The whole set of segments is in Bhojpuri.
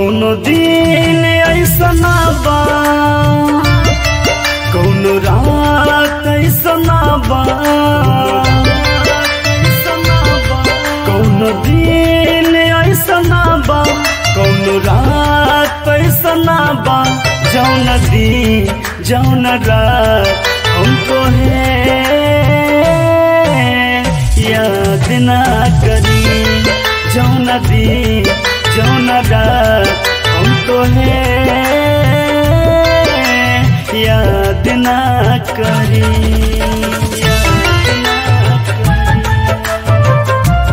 कौनो दिन ऐसना बा कौनो रात ऐसना बा कौनो दिन ऐसना बा कौनो रात ऐसना बा जौन दिन जौन रात हमको है याद ना करी जौन दिन जौन रात हमको है याद ना करी याद ना करी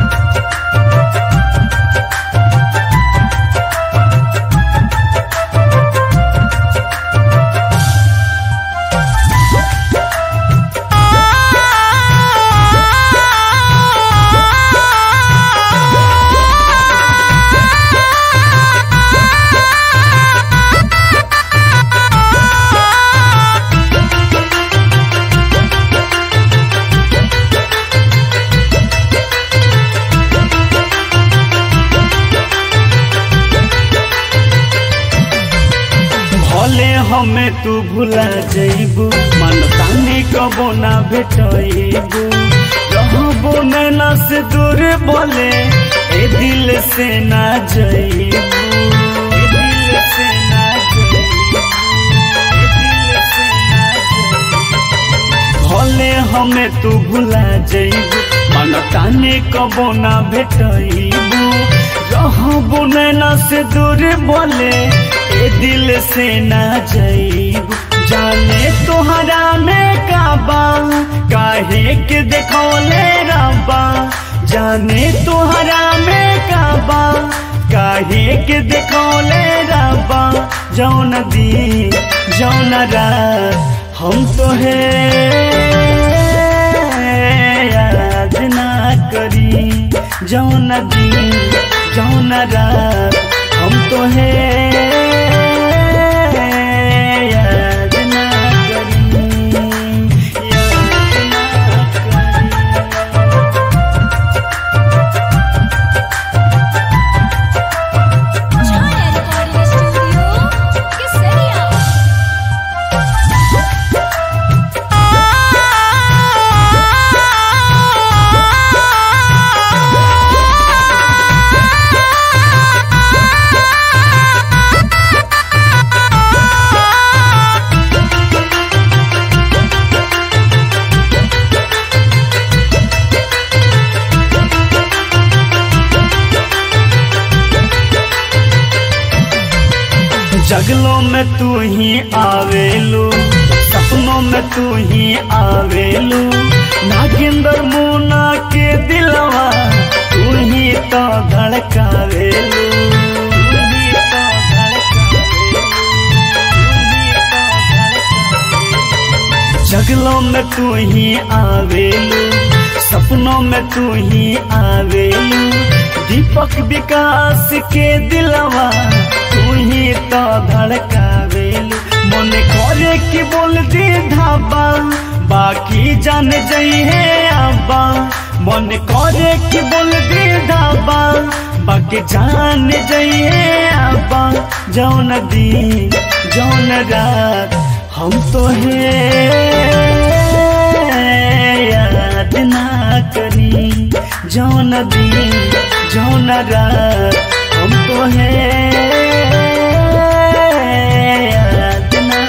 भले हमें तू भुला जइबू मन तानी कबो ना भेटइबू रहबो नैना से दूर बोले ए दिल से ना जइबू ए दिल से ना जइबू ए दिल से ना जइबू भले हमें तू भुला जइबू मन तानी कबो ना भेटइबू रहबो नैना से दूर बोले ए दिल से ना जइब जाने तोहरा में काबा काहे के देखौले रबा जाने तोहरा में काबा काहे के देखौले रबा जौन दी जौन रात हम तो है याद ना करी जौन दी जौन रात हम तो है याद ना करी याद ना करी Chaya Recording Studio, Kesaria. जगलों में तू ही आवेलू सपनों में तू ही आवेलू नागिंदर मुना के दिलवा तू ही तो धड़कावेलू तू ही तो धड़कावेलू, तू ही तो धड़कावेलू। जगलों में तू ही आवेलू सपनों में तू ही आवेलू दीपक विकास के दिलवा तू ही तो धड़कावेलू मन करे कि बोल दे धाबा बाकी जान जई है आबा मन करे कि बोल दे धाबा बाकी जान जई है आबा जौन दिन जौन रात हम तो है याद ना करी जौन दिन जौन रात हम तो है याद ना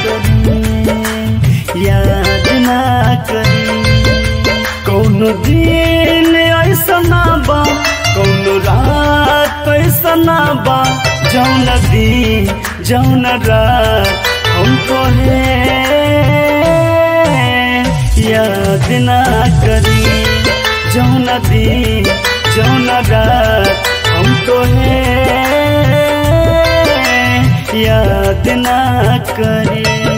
करी याद ना करी कौनो दिन ऐसना बा कौनो रात ऐसना बा जौन दिन जौन रात हमको है याद ना करी जौन दिन जौन रात हमको है याद ना करी